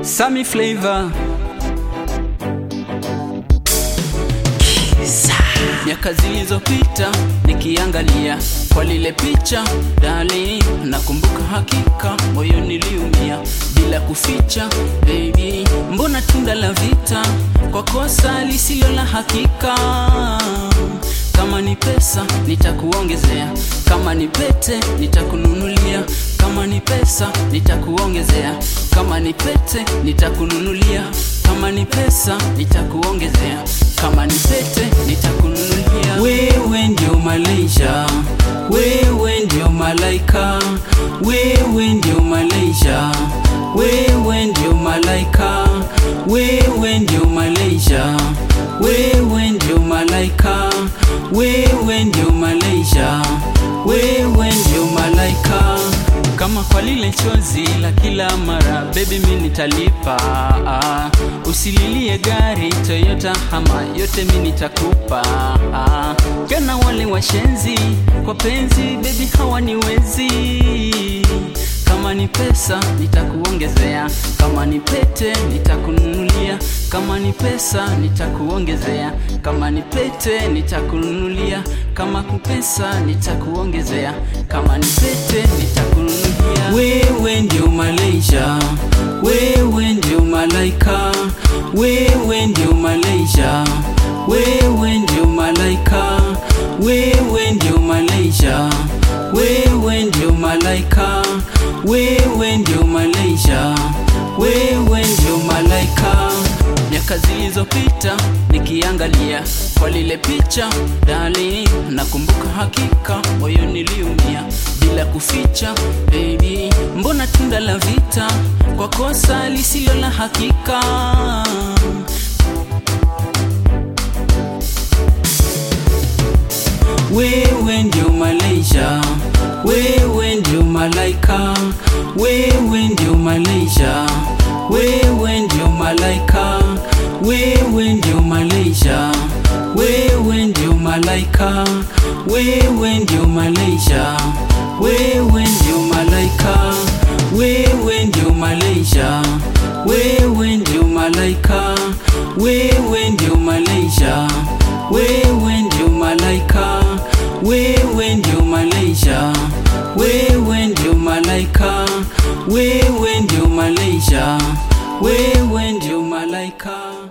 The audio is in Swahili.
Sammy Flavor miaka zilizopita nikiangalia kwa lile picha dali, nakumbuka hakika moyo niliumia bila kuficha. Baby, mbona tunda la vita kwa kosa lisilo la hakika? Kama ni pesa nitakuongezea, kama ni pete nitakununulia, kama ni pesa nitakuongezea, kama ni pete nitakununulia, kama ni pesa nitakuongezea, kama ni pete nitakununulia. Wewe ndio Malaysia, wewe ndio malaika, wewe ndio Malaysia, wewe ndio malaika, wewe ndio Malaysia, wewe ndio malaika, wewe ndio Malaysia, wewe ndio malaika. Kama kwa lile chozi la kila mara, baby mi nitalipa. Ah, usililie gari Toyota hama, yote mi nitakupa. Ah, kana wale washenzi kwa penzi, baby hawaniwezi. Kama ni pesa nitakuongezea, kama ni pete nitakununulia, kama ni pesa nitakuongezea, kama ni pete nitakununulia, kama ni pesa nitakuongezea, kama ni pete nitakununulia. Wewe ndio Malaysia, wewe ndio malaika, wewe ndio Malaysia, wewe ndio malaika, wewe ndio Malaysia, wewe ndio malaika, wewe ndio Malaysia, wewe ndio malaika. Miaka zilizopita nikiangalia kwa lile picha dali, nakumbuka hakika moyo niliumia bila kuficha. Baby, mbona tunda la vita kwa kosa lisilo la hakika? Wewe ndio Malaysia, wewe ndio malaika, wewe ndio Malaysia, wewe ndio malaika, wewe ndio Malaysia, wewe ndio malaika, wewe ndio Malaysia, wewe ndio malaika, wewe ndio Malaysia, wewe ndio malaika, wewe ndio Malaysia, wewe ndio malaika, wewe ndio Malaysia, wewe ndio malaika, wewe ndio Malaysia, wewe ndio malaika.